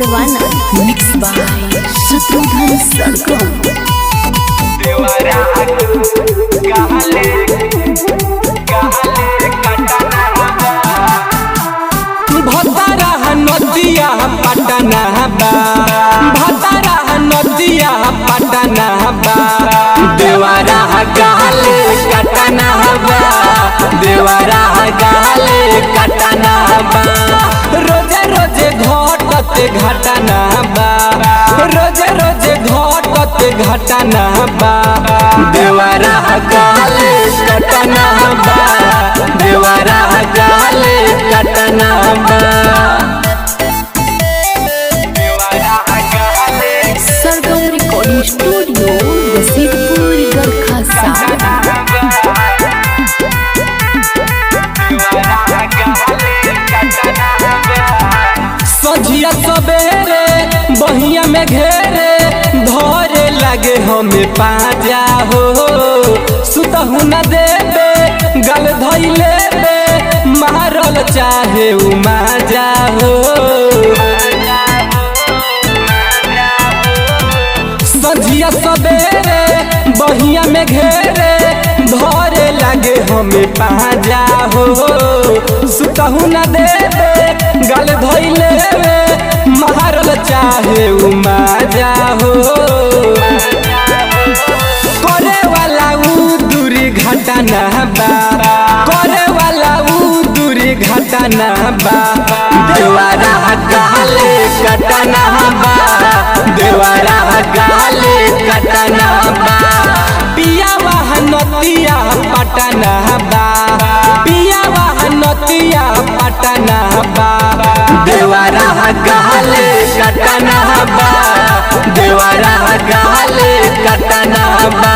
दीवाना mix by Shatrughan सरगम भतारा नदिया पटना बा भतारा नदिया पटना बा देवारा गाले कटना बा देवारा गाले कटना बा रोजे रोजे घटते घटना बा रोजे रोजे घटते घटना बा देवारा गाले कटना बा देवारा गाले कटना बा सरगम रिकॉर्डिंग स्टूडियो रसीदपुर गरखा सागर सझिया सबेरे बहिया में घेरे धरे लगे हमें पाजा हो सुतहु न देबे गल धैले बे मारल चाहे उ माजा हो सझिया सबेरे बहिया में घेरे धरे लगे हमें पाजा हो सुतहु न देबे गल धैले बे मारल चाहे उ माजा हो करे वाला उ दूरी घटना बा करे वाला उ दूरी घटना बा देवारा गाले कटना बा देवारा गाले कटना बा पिया नतिया पटना बा पिया नतिया पटना बा देवारा गाले कटना बा देवारा गाले कटना बा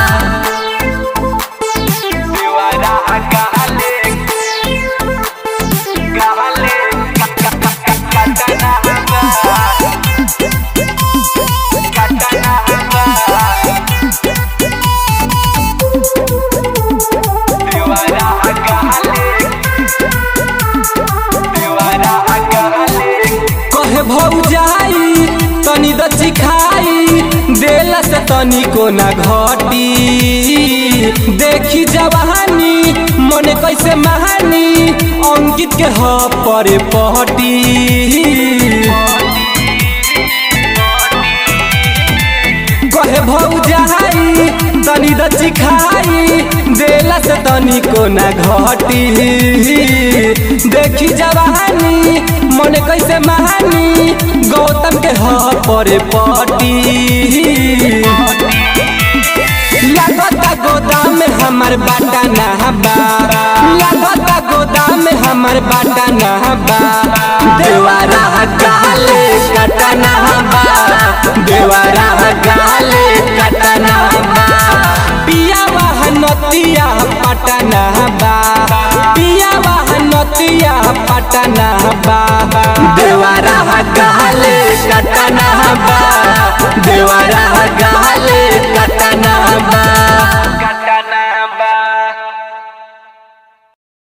कहे भौजाई तनी दची खाई देला से तनी को ना घटी देखी जवानी मन कैसे महानी अंकित के ह परे पहटी कहे भौजाई तनी दची खाई देला से तनी को ना घटी देखी जवानी मन कैसे महानी गौतम के ह परे पटी लागता गोदाम में हमर बाटा ना बा लागता गोदाम में हमर बाटा ना बा देवारा गाले कटना बा देवारा गाले कटना बा पिया नतिया पटना बा पिया नतिया पटना बा देवारा गाले कटना बा देवारा गाले